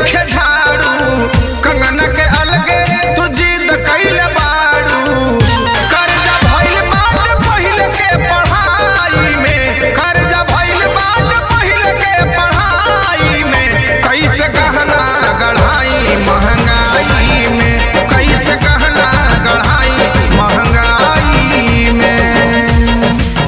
नइखे झाड़ू कंगना के अलगे तू जिद कइले बाड़ू कर्जा भइल बात पहिले के पढ़ाई में कर्जा भइल बात पहिले के पढ़ाई में कैसे गहना गढ़ाई महंगाई में कैसे गहना गढ़ाई महंगाई में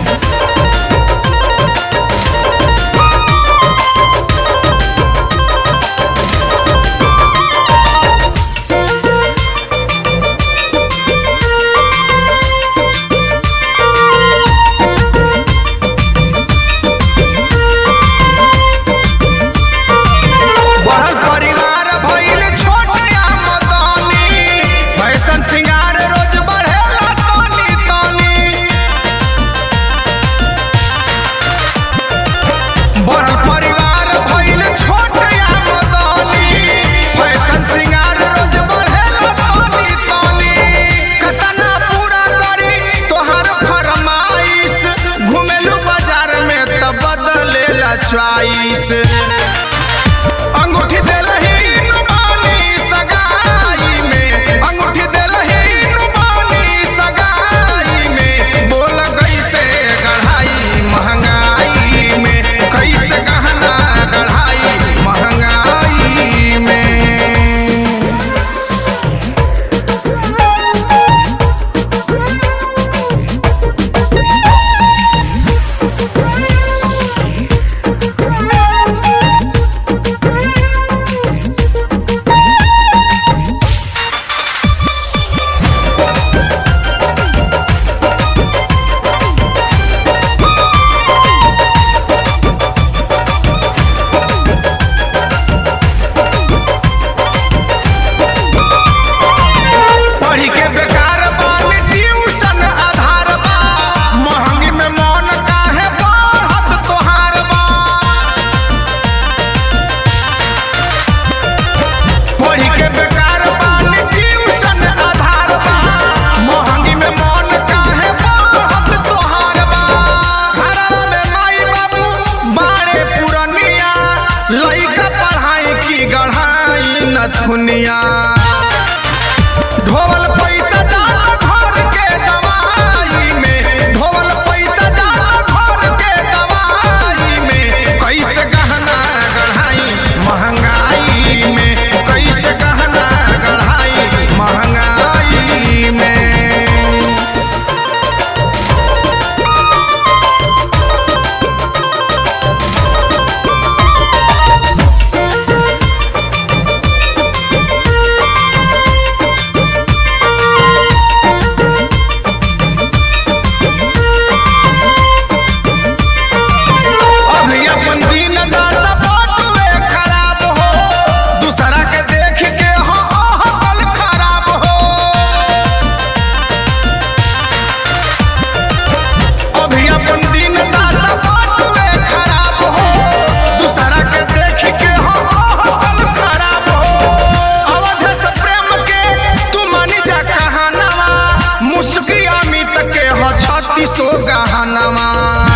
बढ़ल परिवार भइल छोट आमदनी फैशन सिंगार रोज बढ़ेला तनी तनी बढ़ल परिवार भइल छोट आमदनी फैशन सिंगार रोज बढ़ेला तनी तनी कतना पूरा करी तोहर फरमाइश घुमेलू बाजार में त बदलेला च्वाइस अंगूठी देलही नुमानी सगाई में अंगूठी देलही नुमानी सगाई में बोल कैसे गढ़ाई महंगाई में कैसे गहना गढ़ाई महंगाई में पढ़ी के बेकार बानी ट्यूशन आधार बा महंगी में मन काहे बढ़त तोहार बा पढ़ी के बेकार बानी ट्यूशन आधार बा महंगी में मन काहे बढ़त तोहार बा घरवा में माई बाबू बाड़े पुरनिया लइका पढ़ाई की गढ़ाई नथुनिया ढोल पैसा जाता घर के दवाई में ढोल पैसा जाता घर के दवाई में कैसे गहना गढ़ाई महंगाई में कैसे गहना गढ़ाई महंगाई में अभी अपन दिन दशा बटुए खराब हो दूसरा के देख के हो अहबल खराब हो अभी अपन दिन दशा बटुए खराब हो दूसरा के देख के हो अहबल खराब हो अवध से प्रेम के तू मानी जा कहानवा मुस्की अमित के हो छत्तीसो गहनवा